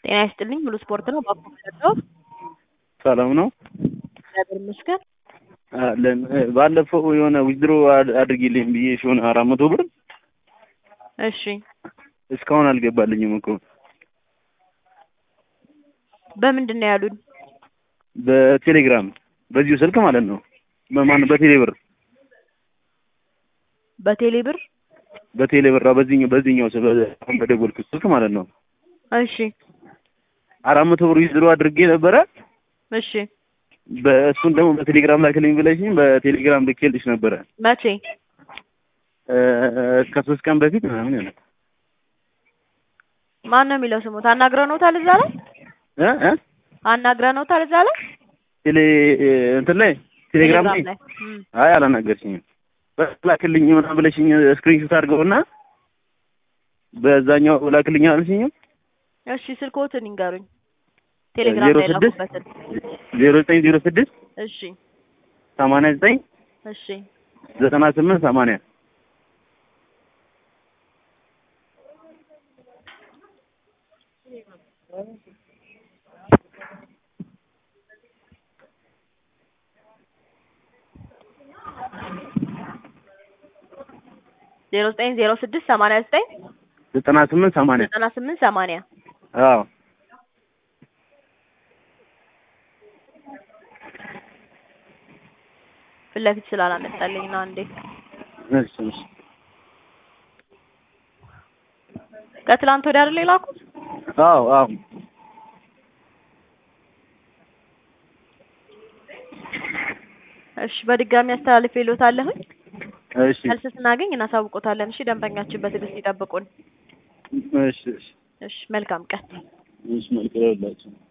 ጤና ይስጥልኝ ሙሉ ስፖርት ነው ባኮ የምሰጠው ሰላም ነው እግዚአብሔር ይመስገን አለን ባለፈው የሆነ ዊዝድሮ አድርጊልኝ ብዬሽ የሆነ አራት መቶ ብር እሺ እስካሁን አልገባልኝም እኮ በምንድን ነው ያሉን በቴሌግራም በዚሁ ስልክ ማለት ነው በማን በቴሌ ብር በቴሌ ብር በቴሌ ብር አዎ፣ በዚህኛው በዚህኛው ስልክ አሁን በደወልኩት ስልክ ማለት ነው እሺ አራት መቶ ብር ዊዝድሮ አድርጌ ነበረ እሺ በእሱን ደግሞ በቴሌግራም ላክልኝ ብለሽኝ በቴሌግራም ልኬልሽ ነበረ መቼ እ ከሶስት ቀን በፊት ምናምን ያለ ማን ነው የሚለው ስሙት አናግረነውታል እዛ ላይ እ እ አናግረነውታል እዛ ላይ ቴሌ እንትን ላይ ቴሌግራም ላይ ላይ እም። አይ አላናገርሽኝም ላክልኝ ምናምን ብለሽኝ ስክሪንሾት አድርገውና በዛኛው ላክልኝ አልሽኝም እሺ ስልክዎትን ይንገሩኝ ቴሌግራም ዜሮ ላይ ስድስት ላኩበትን ዜሮ ዘጠኝ ዜሮ ስድስት እሺ ሰማንያ ዘጠኝ እሺ ዘጠና ስምንት ሰማንያ ዜሮ ዘጠኝ ዜሮ ስድስት ሰማንያ ዘጠኝ ዘጠና ስምንት ሰማንያ ዘጠና ስምንት ሰማንያ አዎ ፊት ለፊት ስላላመጣልኝ ነው አንዴ እሺ እሺ ከትላንት ወዲያ አይደል የላኩት አዎ አዎ እሺ በድጋሚ አስተላልፌልዎታለሁኝ እሺ መልስ ስናገኝ እናሳውቆታለን እሺ ደንበኛችን በትዕግስት ይጠብቁን እሺ እሺ እሺ መልካም ቀን እሺ መልክ ይላችሁ